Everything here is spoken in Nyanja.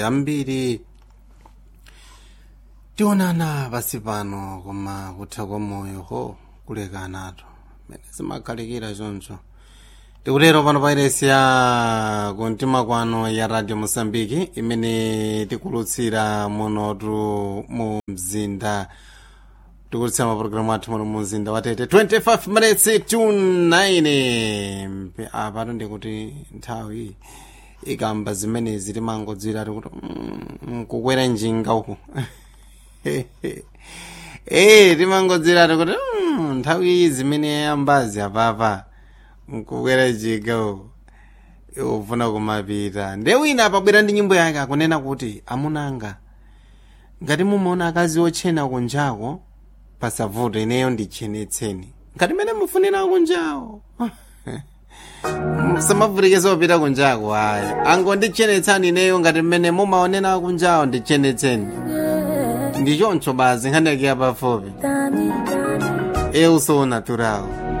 ambiri tionana pasi pano koma kutha kwa moyo ho kulekanatu mene zimakhalikira choncho tikutero pano pairesi ya kumtima kwano ya radio mosambiki imene tikulutsira munotu mu mzinda tikulutsira mapulogalamu athu muno mu mzinda watete 25 minutes to 9 apatu ndikuti nthawi ikamba zimenezi timangodzira tikuti mm, kukwera njinga uku eh timangodzira tikuti mm, nthawi zimene yambazi apapa nkukwera njinga uku ufuna kumapita nde wina apabwera ndi nyimbo yake akunena kuti amunanga ngati mumaona akazi otchena kunjako pasavute ineyo ndichenetseni ngati mene mufunira kunjawo samavutike opita kunjako ayi angondichenetsani ineyo ngati mmene mumaonera kunjawo ndichenetseni ndichoncho bazi nkhandikiya pafupi eu sou natural